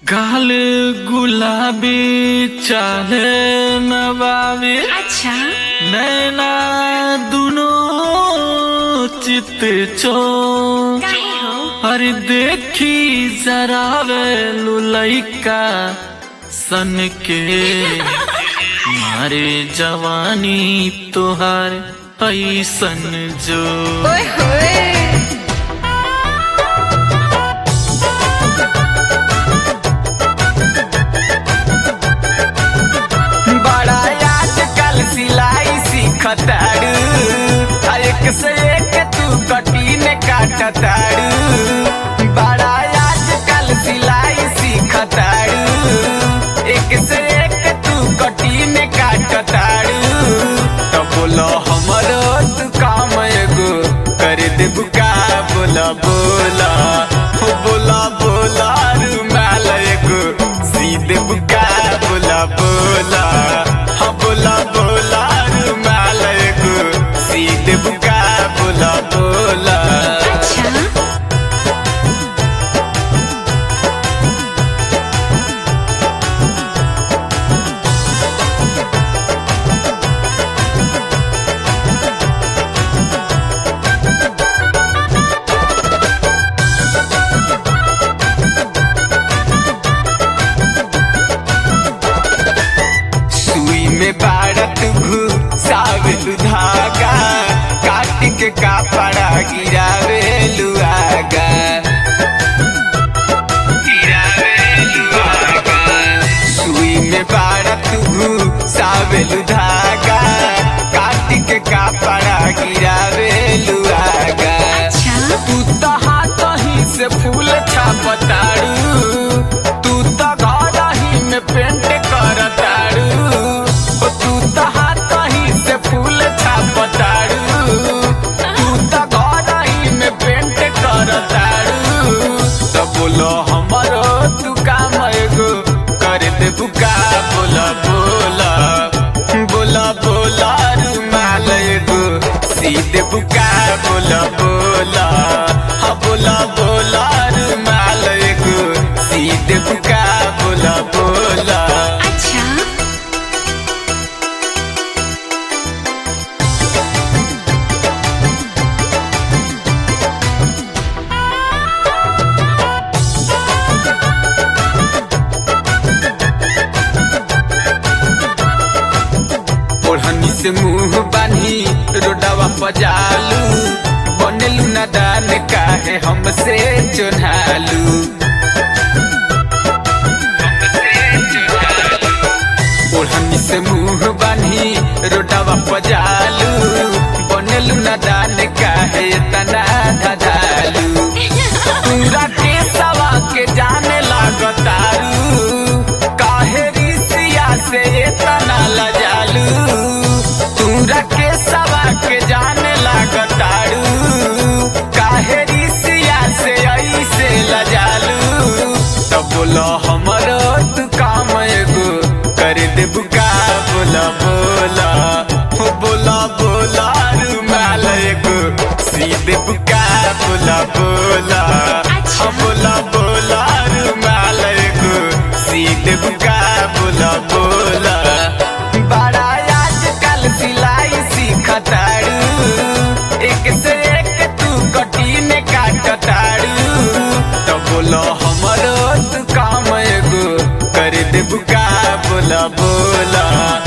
गाल गुलाबी चाहे नवाबी अच्छा नैना दुनो चित चो काहे हो अरे देखी जरा वे लुलैका सन के मारे जवानी तोहार ऐसन जो ओए होए बड़ा आजकल सिलाई सीखताड़ू आ एक से एक तू कटीन काटताड़ू बड़ा आजकल सिलाई सीखताड़ू एक से एक तू कटीन काटताड़ू तो बोलो हमरो तू काम एगो कर देबू का बोला बोला हो बोला बोला रुमाल एगो सीधे बुका बोला बोला हाँ बोला बोला रुमाल एगो सीधे बुका बोला बोला अच्छा सुई में बारत घुसावेलु धागा काट के कापड़ा गिरावेलु आगा गिरावेलु आगा सुई में बारत घुसावेलु धागा काट के कापड़ा गिरावेलु आगा अच्छा तू तो हाथ ही से फूल छापताड़ू तू तो घर ही में पेंट करताड़ू ओ तू तो हाथ ही से फूल छापताड़ू तू तो घर ही में पेंट करताड़ू तो बोलो हमरो तू काम एगो कर दे बुका बोला बोला बोला बोला रुमाल एगो सीधे बुका बोला बोला हाँ बोला बोला रुमाल एगो सीधे बुका बोला बोला अच्छा ओढ़नी से मुंह बानी रोडवा पजालू बनेलू ना दान काहे हमसे चुनालू ओढ़नी से मुंह बानी रोडवा पजालू बनेलू ना दान काहे तना धधालू पूरा के सवा के जाने लागतारू काहे रिसिया से तना लजालू पूरा के सवा के जाने लागतारू काहे रिसिया से ऐसे लजालू तो बोलो हमरो तू काम एगो कर दे बुका बोला बोला हो बोला बोला रुमाल एगो सीधे बुका बोला बोला अच्छा। हाँ बोला बोला रुमाल एगो सीधे बुका बोला बोला बड़ा आजकल सिलाई सीखताड़ू एक से एक तू कटीन काटताड़ू तो बोलो हमरो तू काम एगो कर दे बुका बोला बोला